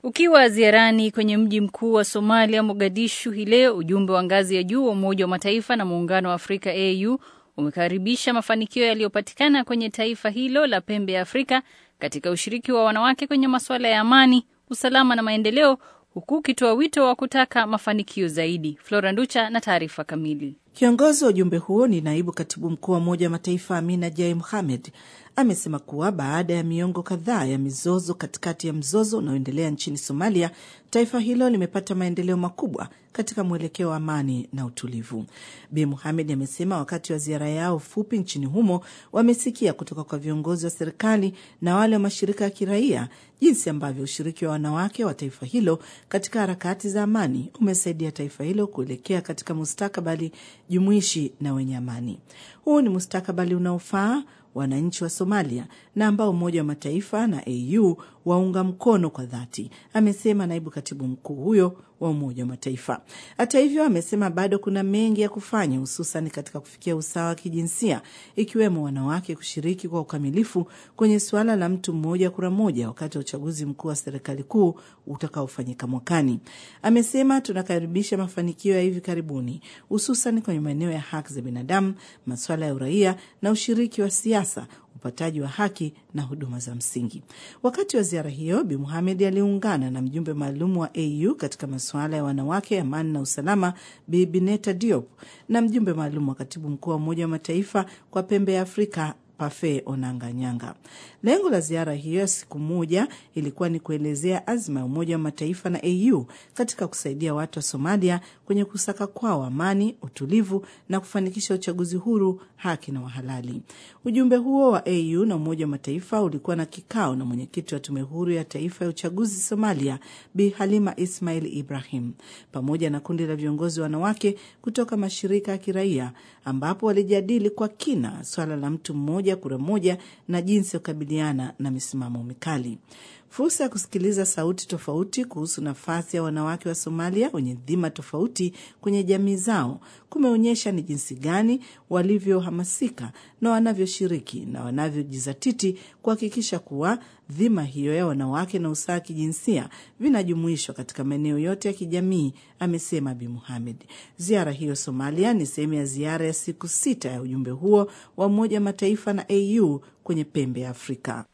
Ukiwa ziarani kwenye mji mkuu wa Somalia, Mogadishu, hii leo, ujumbe wa ngazi ya juu wa Umoja wa Mataifa na Muungano wa Afrika AU umekaribisha mafanikio yaliyopatikana kwenye taifa hilo la pembe ya Afrika katika ushiriki wa wanawake kwenye masuala ya amani, usalama na maendeleo, huku ukitoa wito wa kutaka mafanikio zaidi. Flora Nducha na taarifa kamili. Kiongozi wa ujumbe huo ni naibu katibu mkuu wa Umoja wa Mataifa Amina Jai Mohamed amesema kuwa baada ya miongo kadhaa ya mizozo katikati ya mzozo unaoendelea nchini Somalia, taifa hilo limepata maendeleo makubwa katika mwelekeo wa amani na utulivu. Bi Muhamed amesema wakati wa ziara yao fupi nchini humo wamesikia kutoka kwa viongozi wa serikali na wale wa mashirika ya kiraia jinsi ambavyo ushiriki wa wanawake wa taifa hilo katika harakati za amani umesaidia taifa hilo kuelekea katika mustakabali jumuishi na wenye amani. Huu ni mustakabali unaofaa wananchi wa Somalia na ambao Umoja wa Mataifa na AU waunga mkono kwa dhati, amesema naibu katibu mkuu huyo wa Umoja wa Mataifa. Hata hivyo, amesema bado kuna mengi ya kufanya, hususan katika kufikia usawa wa kijinsia, ikiwemo wanawake kushiriki kwa ukamilifu kwenye suala la mtu mmoja kura moja wakati wa uchaguzi mkuu wa serikali kuu utakaofanyika mwakani. Amesema tunakaribisha mafanikio ya hivi karibuni, hususan kwenye maeneo ya haki za binadamu, masuala ya uraia na ushiriki wa siasa upataji wa haki na huduma za msingi. Wakati wa ziara hiyo, Bi Muhamed aliungana na mjumbe maalum wa AU katika masuala ya wanawake, amani na usalama, Bi Bineta Diop na mjumbe maalum wa katibu mkuu wa Umoja wa Mataifa kwa pembe ya Afrika Pafe Onanga Nyanga. Lengo la ziara hiyo ya siku moja ilikuwa ni kuelezea azma ya Umoja wa Mataifa na AU katika kusaidia watu wa Somalia kwenye kusaka kwao amani, utulivu na kufanikisha uchaguzi huru, haki na wahalali. Ujumbe huo wa AU na Umoja wa Mataifa ulikuwa na kikao na mwenyekiti wa Tume Huru ya Taifa ya Uchaguzi Somalia, Bi Halima Ismail Ibrahim, pamoja na kundi la viongozi wanawake kutoka mashirika ya kiraia, ambapo walijadili kwa kina swala la mtu mmoja kura moja na jinsi ya kukabiliana na misimamo mikali. Fursa ya kusikiliza sauti tofauti kuhusu nafasi ya wanawake wa Somalia wenye dhima tofauti kwenye jamii zao kumeonyesha ni jinsi gani walivyohamasika na wanavyoshiriki na wanavyojizatiti kuhakikisha kuwa dhima hiyo ya wanawake na usawa wa kijinsia vinajumuishwa katika maeneo yote ya kijamii, amesema Bi Muhamed. Ziara hiyo Somalia ni sehemu ya ziara ya siku sita ya ujumbe huo wa Umoja wa Mataifa na AU kwenye pembe ya Afrika.